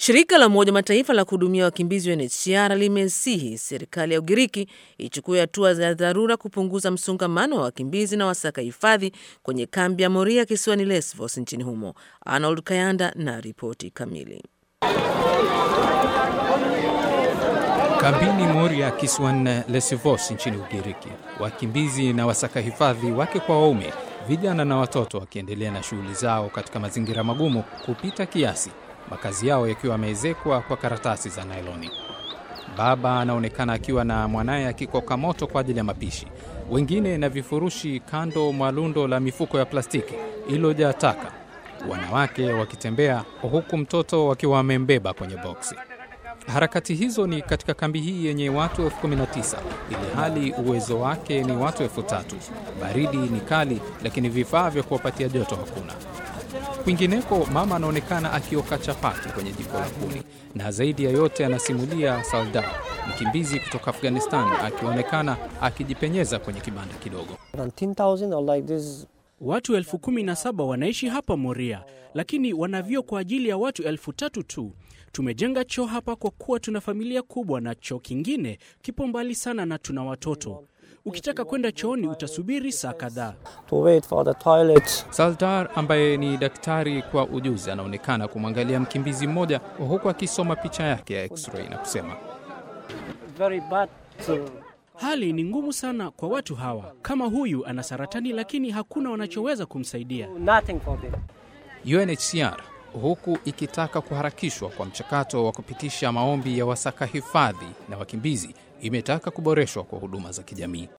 Shirika la Umoja Mataifa la kuhudumia wakimbizi UNHCR limesihi serikali ya Ugiriki ichukue hatua za dharura kupunguza msongamano wa wakimbizi na wasaka hifadhi kwenye kambi ya Moria kisiwani Lesvos nchini humo. Arnold Kayanda na ripoti kamili. Kambini Moria kisiwani Lesvos nchini Ugiriki, wakimbizi na wasaka hifadhi wake kwa waume, vijana na watoto wakiendelea na shughuli zao katika mazingira magumu kupita kiasi, makazi yao yakiwa yameezekwa kwa karatasi za nailoni. Baba anaonekana akiwa na mwanaye akikoka moto kwa ajili ya mapishi, wengine na vifurushi kando mwa lundo la mifuko ya plastiki iliyojaa taka, wanawake wakitembea huku mtoto wakiwa wamembeba kwenye boksi. Harakati hizo ni katika kambi hii yenye watu elfu kumi na tisa ili hali uwezo wake ni watu elfu tatu. Baridi ni kali, lakini vifaa vya kuwapatia joto hakuna. Kwingineko, mama anaonekana akioka chapati kwenye jiko la kuni, na zaidi ya yote anasimulia Saldar, mkimbizi kutoka Afghanistan, akionekana akijipenyeza kwenye kibanda kidogo. Watu elfu kumi na saba wanaishi hapa Moria, lakini wana vyoo kwa ajili ya watu elfu tatu tu. Tumejenga choo hapa kwa kuwa tuna familia kubwa, na choo kingine kipo mbali sana na tuna watoto. Ukitaka kwenda chooni utasubiri saa kadhaa. Saldar ambaye ni daktari kwa ujuzi anaonekana kumwangalia mkimbizi mmoja huku akisoma picha yake ya x-ray na kusema Hali ni ngumu sana kwa watu hawa. Kama huyu ana saratani, lakini hakuna wanachoweza kumsaidia. UNHCR huku ikitaka kuharakishwa kwa mchakato wa kupitisha maombi ya wasaka hifadhi na wakimbizi, imetaka kuboreshwa kwa huduma za kijamii.